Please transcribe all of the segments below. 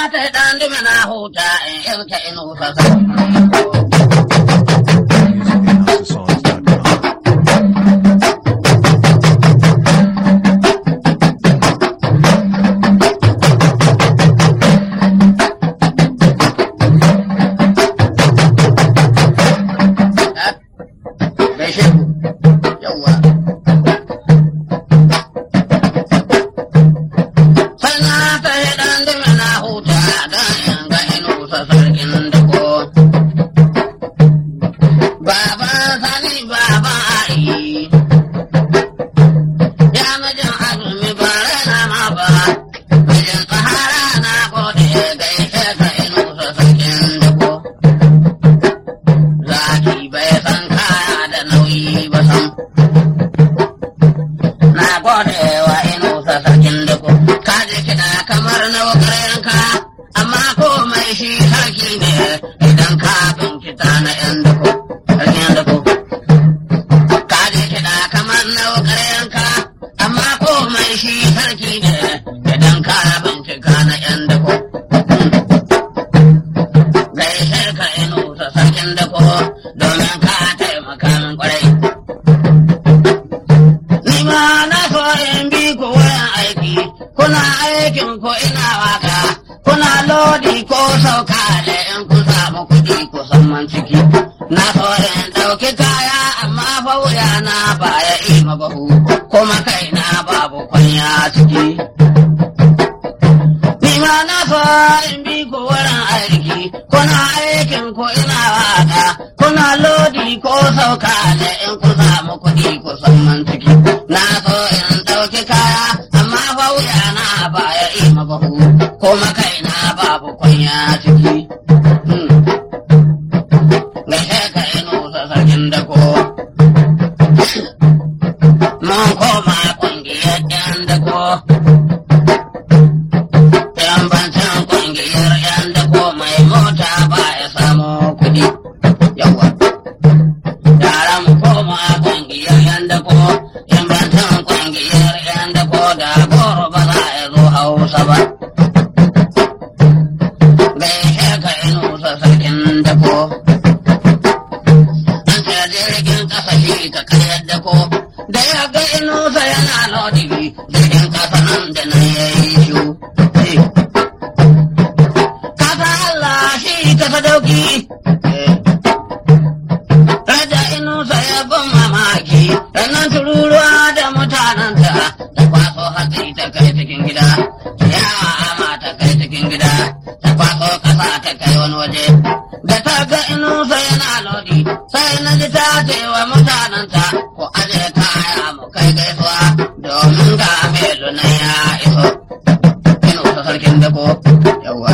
ta ɗan dumi na huta in irka inu sasa. musicandhouseofsongs.com. Gaishe ku. Yawwa. Sai na ta ɗan dumi na huta don in ga inu sarkin dako. Baba sani baba ai. Ya mijin azumi ba rana ma ba. Mijin tsahara na gode gaishe ka inu sarkin dako. Zaki bai san kaya da nauyi ba sam. Na gode wa inu sarkin dako. Ka je kiɗa kamar na wakarenka, amma komai shi sarki ne idan ka binkita na ‘yan dako. Sarkin dako. Ka je kiɗa kamar na wakarenka, amma komai shi sarki ne idan ka bincika na ‘yan dako. gaishe ka inu ta sarkin dako domin ka taimaka min kwarai. Ni ma na so in bi ku wurin aiki, kuna aikin ko ina waka, kuna lodi ko sauka da in ku samu kuɗi ku san man ciki. Na so in ɗauki kaya amma fa wuya na baya ima bahu, kuma kaina babu kwanya ciki. Ni ma na so in bi ku wurin aiki, kuna aikin ku ina waka, kuna lodi ko sauka da in ku samu kuɗi ku san man ciki. Na so in ɗauki kaya, amma fa wuya na baya ima bahu, kuma kaina babu kunya ciki. Hmm. Gaishe ka inu sa sarkin dako. Mun koma ƙungiyar ‘yan dako. Yan bantan ƙungiyar ‘yan dako mai mota ba ya samu kuɗi. Yawa. Yara mu koma ƙungiyar ‘yan dako. Yan bantan ƙungiyar ‘yan dako da goro ba za ya zo hausa ba. Gaishe ka inu sa sarkin dako. An ce jirgin ƙasa shi ka karyar dako. Da ya ga inusa yana lodi jirgin ƙasa nan da nan ya yi shu. Eh. Kasa Allah shi ka sadauki. Raja inusa ya ban mamaki, sannan tururuwa da mutanenta ta kwaso hatsi ta kai cikin gida, ciyawa ama ta kai cikin gida, ta kwaso ƙasa ta kai wani waje. Da ta ga inusa yana lodi, sai na ji ta ce wa mutanenta ku aje kaya mu kai gaisuwa domin ga melu na ya iso. Inusa sarkin dako, yawa.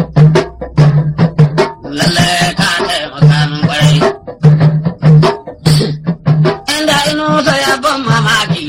Lalle ka taimaka min kwarai. Inda inusa ya ban mamaki.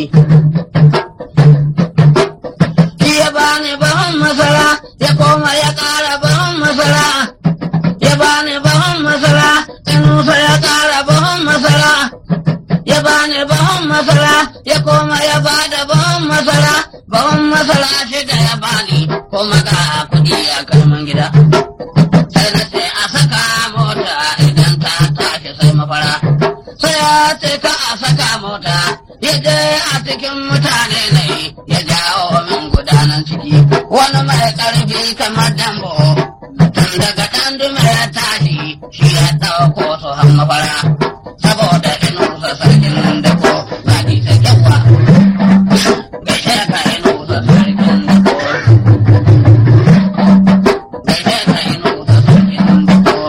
Shi ya bani bahon masara, ya koma ya ƙara bahon masara. Ya bani bahon masara, inusa ya ƙara bahon masara. Ya bani bahon masara, ya koma ya bada bahon masara. Bahon masara shida ya bani, kuma ga kuɗi a kalman gida. sai na ce a saka mota idan ta tashi sai mafara. Sai ya ce ka a saka mota, ya je a cikin mutane ne ya jawo min gudanar ciki. Wani mai ƙarfi kamar dambo, tun daga ɗan dume ya tashi shi ya ɗauko su han mafara. Saboda inusa sarkin da ko zaɗi ta kyawa. Gaishe ka inusa sarkin da ko. Gaishe ka inusa sarkin da ko.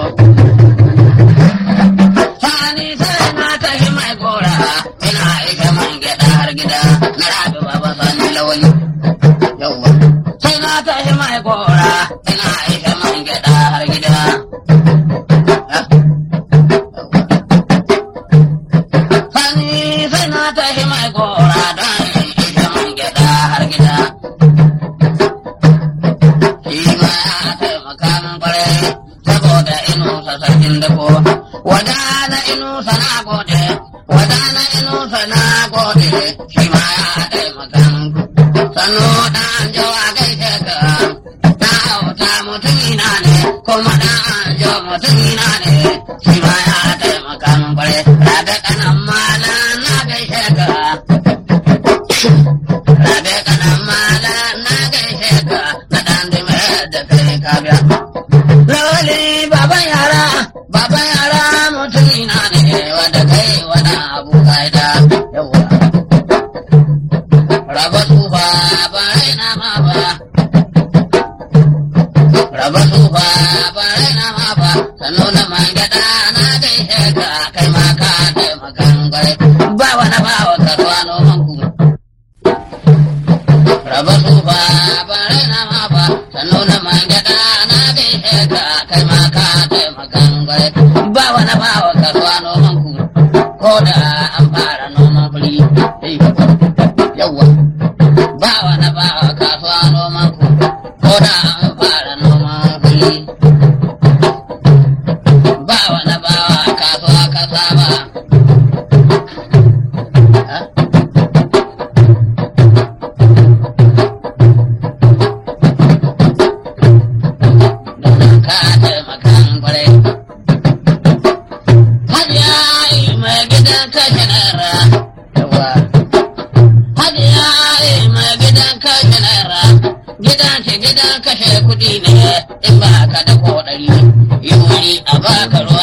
Sani sai na tafi mai gora, ina aika man gyaɗa har gida, na rabi baba sani lawali. Yawwa. Sai na tafi mai gora, ina aika man gyaɗa har gida. Ha? Yawwa. Sani sai na tafi mai gora don in aika man gyaɗa har gida. Shi ma ya taimaka min kwarai, saboda inusa sarkin dako. Wadana inusa na gode, wadana inusa na gode, shi ma ya taimaka min. Sannu ɗan jawa gaishe ka, na auta kuma da an jo mutum na ne shi ma ya taimaka min kwarai rabe kanan mala na gaishe ka rabe kanan mala na gaishe ka na dan dime da kai ka biya lawali baban yara baban yara mutum na ne wanda kai wani abu kaida yawa raba tsufa ba raina ma ba raba tsufa ba raina ma ba sannu na man gada na gaishe ka kai ma ka taimakan gwai ba wani ba wa kasuwa noman ku raba tsufa ba raina ma ba sannu na man gada na gaishe ka kai ma ka taimakan gwai ba wani ba wa kasuwa noman ku ko da an fara noman fili yawwa ba wani ba wa kasuwa noman ku ko da an fara noman fili ba wani ba wa kasuwa kasa ba Domin ka taimakan kwarai. Hajiya yi mai gidan kashe naira. Yawa. Hajiya yi mai gidan kashe naira. Gidan ce gidan kashe kuɗi ne in ba ka da ko ɗari. Yi wuri a baka ruwa